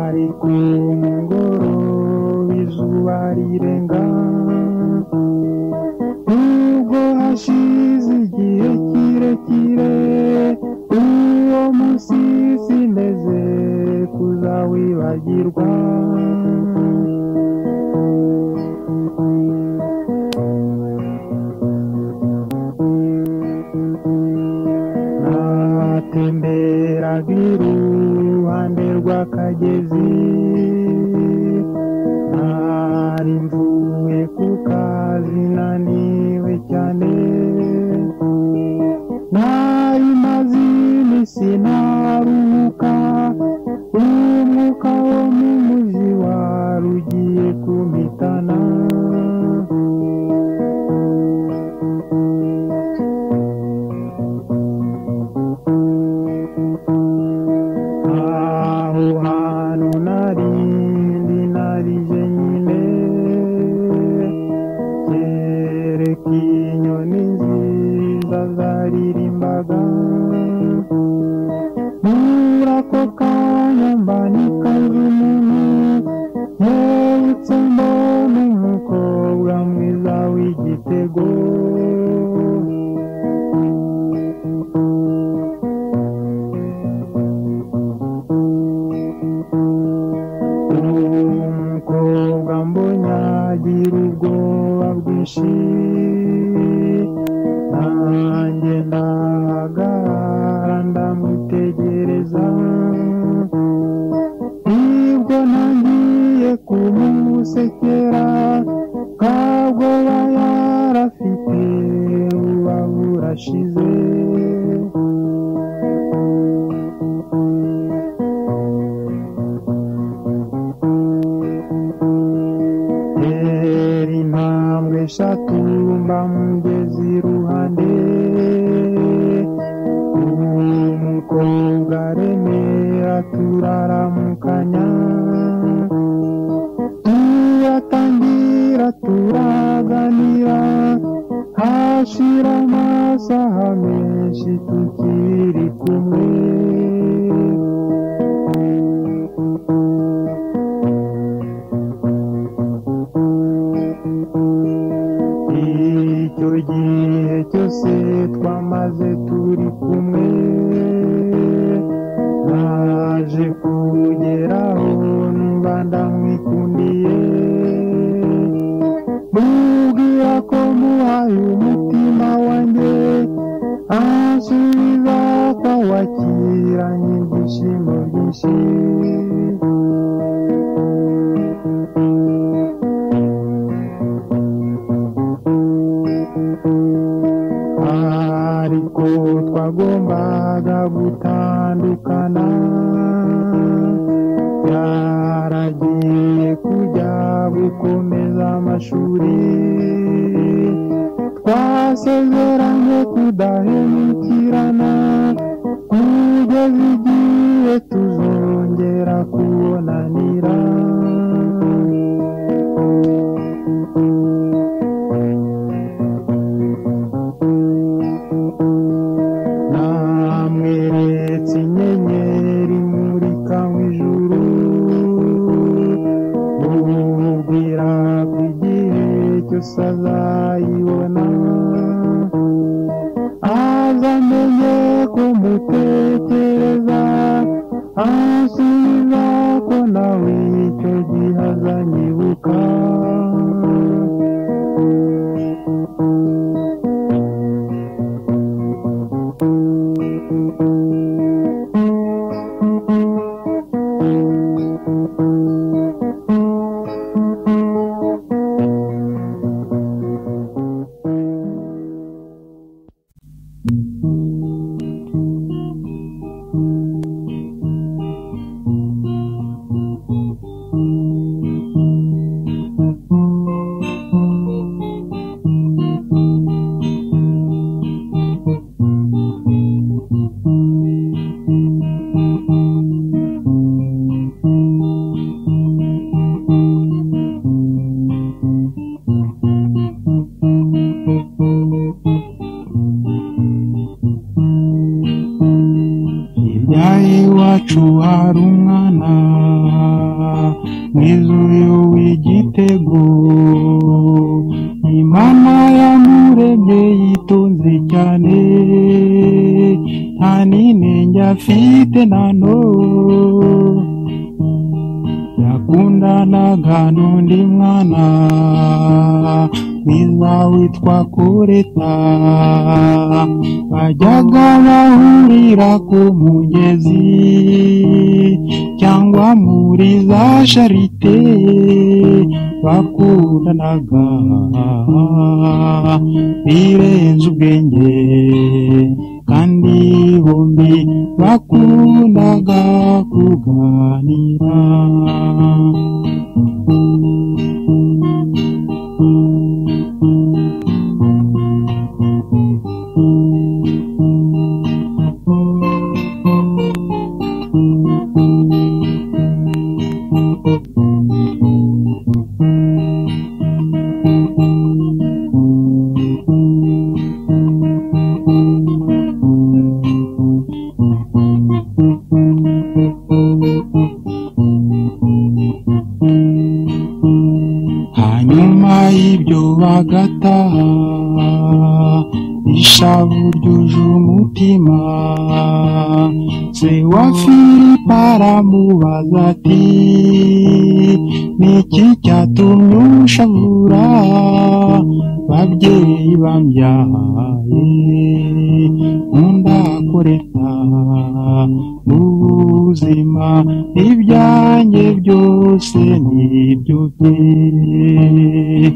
ari ku ngoro izuba rirenga ubwo hashize igihe kirekire uwo munsi sineze kuzawibagirwa natemberaga iruhande rw'akagezi nari mvuye ku kazi naniwe cyane nari maze iminsi ntaruhuka umwuka wo mu muji wari ugiye kumpitana aho hantu nari ndi nari jenyine kereka inyoni nziza zaririmbaga muri ako kanya mba nikaze umuntu yewutse mbona umukobwa mwiza w'igitego umukobwa mbona agira ubwoba bwinshi nanjye ndahagarara ndamutegereza nibwo ntangiye kumusekera kabwoba yarafite buba burashize Tera intambwe eshatu mba mugeze iruhande umukobwa remera turaramukanya tuyatangira turaganira hashira amasaha menshi tukiri kumwe icyo gihe cyose twamaze turi kumwe naje kugeraho numva ndamwikundiye mubwira ko muhaye umutima wanjye ansubiza akawakiranye ibyishimo byinshi ariko twagombaga gutandukana yaragiye kujya gukomeza amashuri twasezeranye kudahemukirana kugeza igihe tuzongera kubonanira namweretse inyenyeri imurika mu ijuru umubwira ko igihe cyose azayibona azamenye kumutekereza asubiza ko nawe icyo gihe azanyibuka yaye iwacu hari umwana mwiza uyu w'igitego imana yamuremye yitonze cyane nta n'inenge afite na none yakundanaga n'undi mwana mwiza witwa kureta bajyaga bahurira ku mugezi cyangwa muri za sharite bakundanaga birenze ubwenge kandi bombi bakundaga kuganira hanyuma y'ibyo bagataha ishavu ryuje umutima se wa filipo aramubaza ati niki cyatumye unshavura babyeyi bambyaye nkundakoreta ubuzima ibyanjye byose ni ibyo bye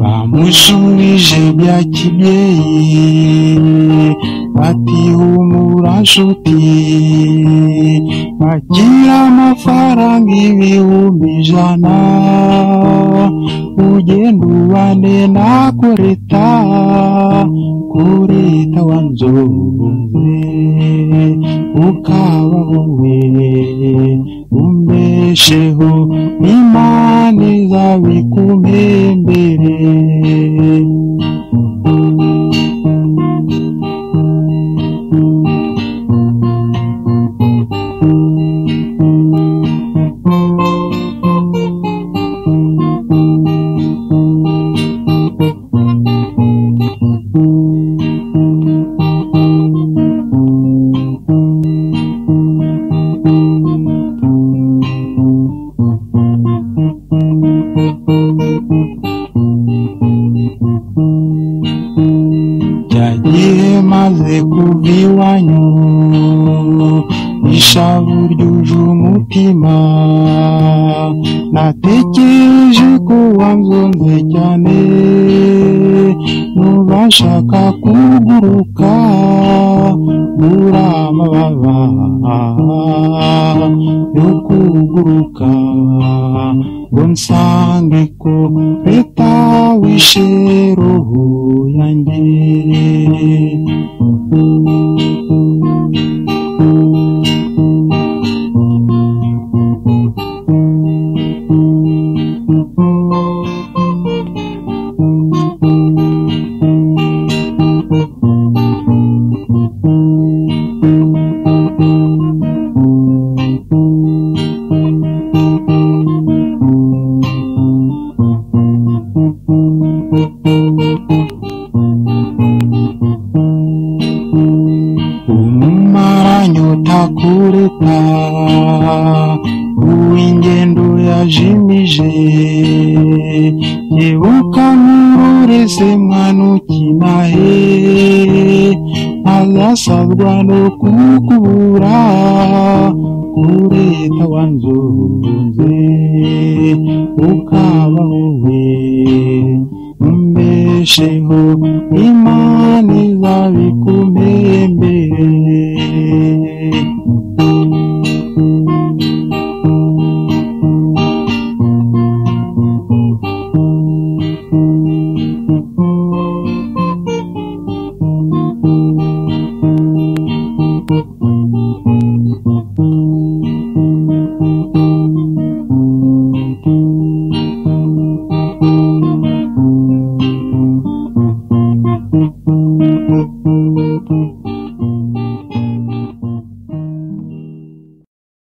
bamushubije bya kibyeyi bati humura nshuti akira amafaranga ibihumbi ijana ugenda ubane na kureta kureta wanzoze ukaba wowe umbesheho imana izabikumembere cya gihe maze kuva iwanyu ishavu ryuje umutima natekereje ko wanzonze cyane nubashaka kuguruka bura amababa yo kuguruka ngo nsange ko leta wishe roho yanjye umumaranyota kureta uw'ingendo yajimije yebuka mururese mwana ukina he azasabwa no kukubura kureta wanzunze ukaba wowe umbesheho imana izabikumere